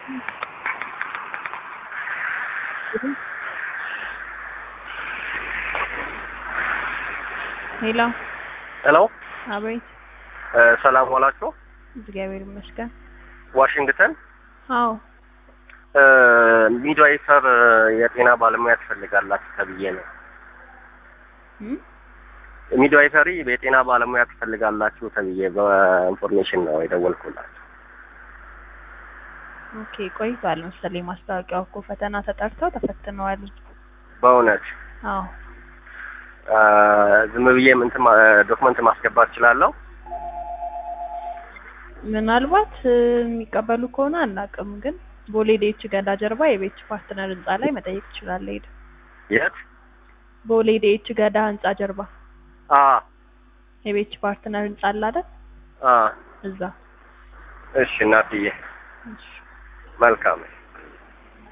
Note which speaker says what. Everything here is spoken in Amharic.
Speaker 1: ሄሎ
Speaker 2: ሄሎ
Speaker 1: አቤት።
Speaker 2: ሰላም ዋላችሁ።
Speaker 1: እግዚአብሔር ይመስገን።
Speaker 2: ዋሽንግተን
Speaker 1: አዎ
Speaker 2: ሚድዋይፈር የጤና ባለሙያ ትፈልጋላችሁ ተብዬ ነው።
Speaker 1: እም?
Speaker 2: ሚድዋይፈሪ የጤና ባለሙያ ትፈልጋላችሁ ተብዬ በኢንፎርሜሽን ነው የደወልኩላችሁ።
Speaker 1: ኦኬ ቆይቷል መሰለኝ ማስታወቂያው እኮ ፈተና ተጠርተው ተፈትነዋል።
Speaker 2: በእውነት
Speaker 1: አዎ
Speaker 2: አ፣ ዝም ብዬ እንትን ዶክመንት ማስገባት እችላለሁ?
Speaker 1: ምናልባት እ፣ የሚቀበሉ ከሆነ አናውቅም፣ ግን ቦሌ ዴች ገዳ ጀርባ የቤች ፓርትነር ህንጻ ላይ መጠየቅ ትችላለህ። ሄድ
Speaker 2: የት?
Speaker 1: ቦሌ ዴች ገዳ ህንጻ ጀርባ
Speaker 2: አ
Speaker 1: የቤች ፓርትነር ህንጻ አለ አይደል?
Speaker 2: አ
Speaker 1: እዛ
Speaker 2: እሺ እናትዬ
Speaker 1: እሺ።
Speaker 2: መልካም